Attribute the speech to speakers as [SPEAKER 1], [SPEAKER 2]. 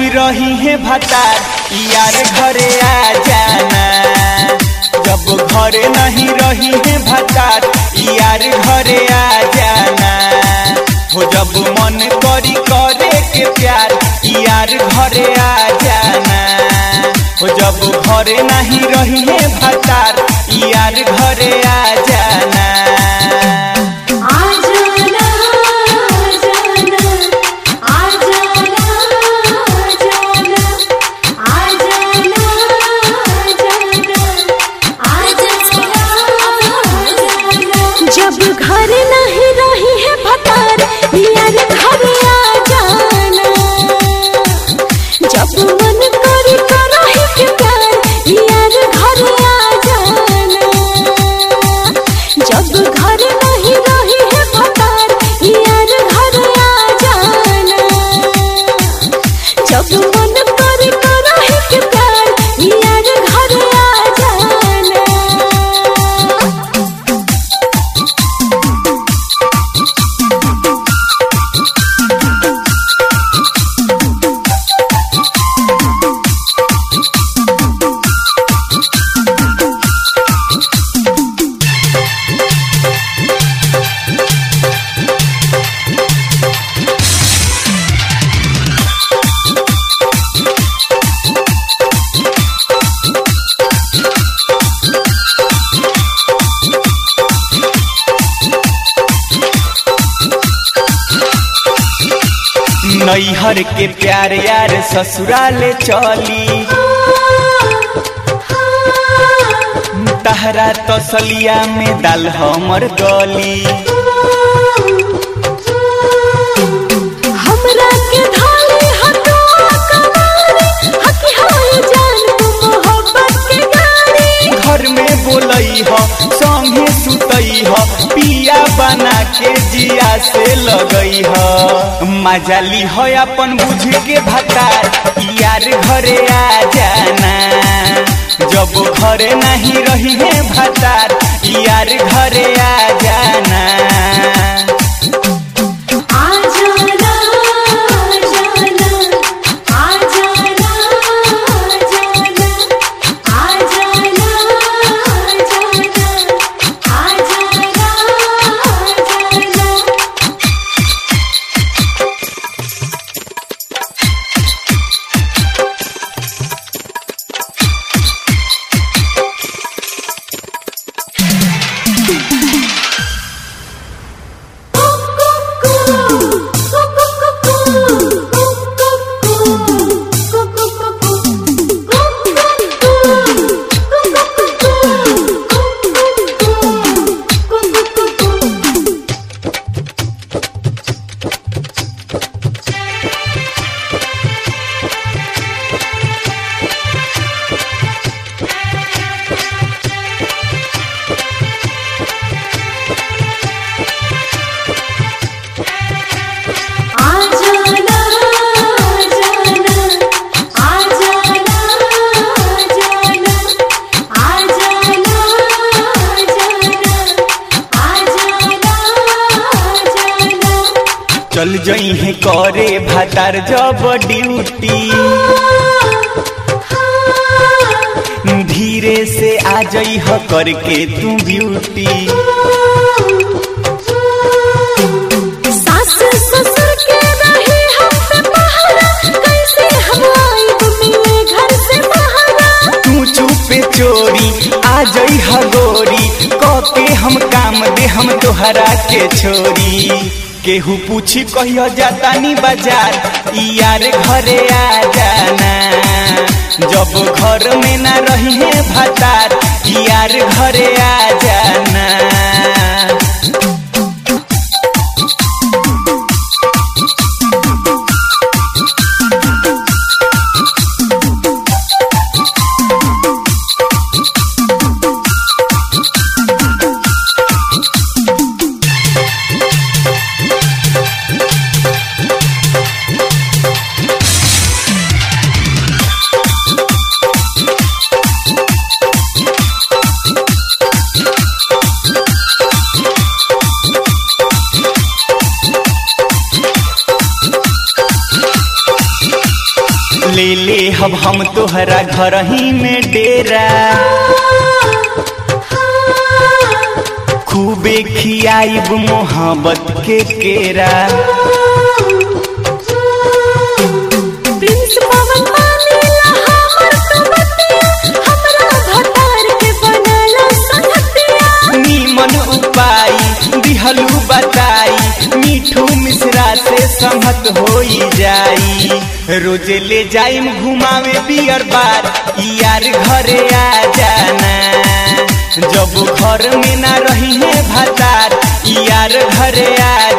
[SPEAKER 1] रही है भतार यार घरे आ जाना जब घरे नहीं रही है भतार यार घरे आ जाना हो जब मन करी करे के प्यार यार घरे आ जाना हो जब घरे नहीं रही है भतार यार घरे आ जाना
[SPEAKER 2] आजाना आजाना आजाना आजाना आजाना आजाना जब घर नहीं रही है भतार यार घर आ जाना जब मन करे करही के प्यार यार घर आ जाना जब घर नहीं रही है भतार यार घर आ जाना जब मन करे करही के प्यार यार घर आ जाना
[SPEAKER 1] नैहर के प्यार यार ससुराले चली तहरा तसलिया में दाल हमर गली
[SPEAKER 2] हमरा के धारे हटवा कवारे हकी हाय जान मोहब्बत के गाड़ी
[SPEAKER 1] घर में बोलई ह संगे सुतई ह पिया बना के जिया से लगई ह मजा ली ह अपन बुझ के भतार यार घरे आ जाना जब घरे नहीं रही है भतार यार घरे आ जाना
[SPEAKER 2] आजाना आजाना आजाना आजाना आजाना आजाना आजाना आजाना आजाना आजाना आजाना आजाना आजाना आजाना
[SPEAKER 1] चल जई है करे भातार जब ड्यूटी धीरे से आ जई ह करके तू ब्यूटी
[SPEAKER 2] सास ससुर के रहे हम पे पहरा कैसे हम आइब मिले घर से बहरा
[SPEAKER 1] तू चुपे चोरी आ जई ह गोरी के हम काम दे हम तोहरा के छोरी केहू पूछी कहियो जातानी बाजार ई यार घरे आ जाना जब घर में ना रही है भातार ई यार घरे आ जाना देहब हम तोहरा घर ही में डेरा खूबे खियाइब मोहब्बत के केरा
[SPEAKER 2] प्रिंस पवन मानेला हमर तो बतिया हमरा भतार के बनला संगतिया
[SPEAKER 1] नीमन उपाय दिहलू बताई मीठू मिश्रा से सहमत होई जाई रोजे ले जाइम घुमावे बियर बार यार घरे आ जाना जब घर में ना रही है भतार यार घरे आ